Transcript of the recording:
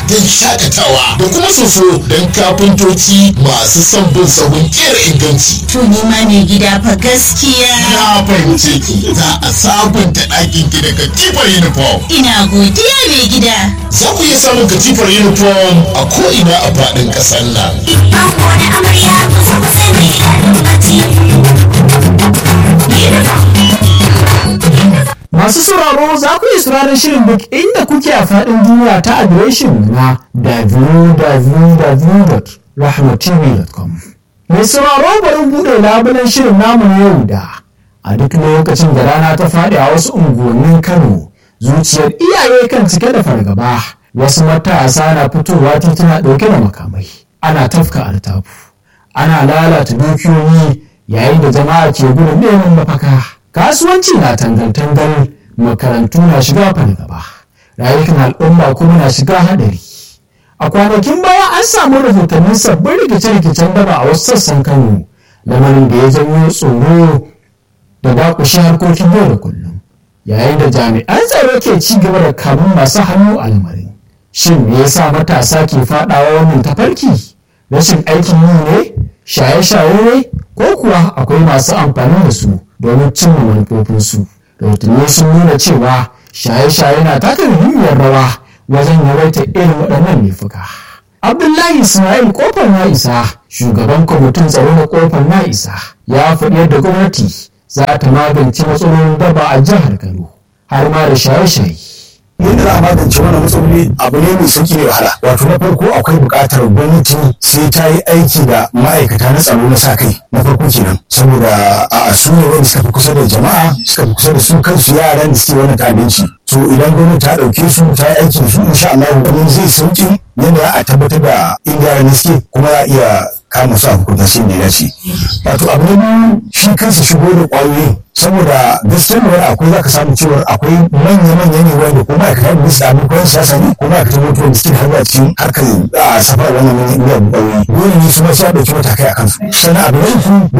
don shakatawa da kuma soso don kafintoci masu son bin sahun kera inganci. To ni ma mai gida fa gaskiya. Na fahimce ki za a sabunta ɗakin ki da katifar uniform. Ina godiya mai gida. Za ku iya samun katifar uniform a ko'ina a faɗin ƙasar nan. Ango da amarya kusa kusa mai daɗin bacci. Masu sauraro za ku iya sauraron shirin duk inda kuke a faɗin duniya ta adireshin mu na www.rahmatv.com. Mai sauraro bari buɗe labulen shirin namu na yau da a duk lokacin da rana ta faɗi a wasu unguwannin Kano zuciyar iyaye kan cike da fargaba wasu matasa na fitowa tituna ɗauke da makamai ana tafka altafu ana lalata dukiyoyi yayin da jama'a ke gudun neman mafaka. kasuwanci na tangantangal makarantu na shiga fargaba rayukan al'umma kuma na shiga hadari a kwanakin baya an samu rahotannin sabbin rikice-rikicen daba a wasu sassan kano lamarin da ya janyo tsoro da dakushe harkokin yau da kullum yayin da jami'an tsaro ke ci gaba da kamun masu hannu a lamarin shin me yasa matasa ke fadawa wannan tafarki rashin aikin yi ne shaye-shaye ne ko kuwa akwai masu amfani da su domin cimma manufofinsu rahotanni sun nuna cewa shaye-shaye na taka muhimmiyar rawa wajen yawaita irin waɗannan laifuka abdullahi ismail kofar na isa shugaban kwamitin tsaro na kofar na isa ya faɗi yadda gwamnati za ta magance matsalolin daba a jihar kano har ma da shaye-shaye yadda za a magance wannan matsaloli abu ne mai sauki ne wahala wato na farko akwai buƙatar gwamnati sai ta yi aiki da ma'aikata na tsaro na sa kai na farko kenan saboda a su ne wanda suka fi kusa da jama'a suka fi kusa da su kansu yaran da suke wannan ta'addanci so idan gwamnati ta ɗauke su ta yi aiki da su insha Allah wani zai sauki yadda za a tabbatar da inda yaran suke kuma za a iya kama su a hukunta sai da ya dace wato abu na biyu shi kansa shigo da ƙwayoyin saboda gaskiyar wani akwai za ka samu cewa akwai manya-manya ne wanda ko ma'aikatan da su da abokan siyasa ne ko ma'aikatan mutuwa da suke harba cikin harkar a safar wannan ne iya ƙwayoyi dole ne su ma sai a ɗauki matakai a kansu sannan abu na uku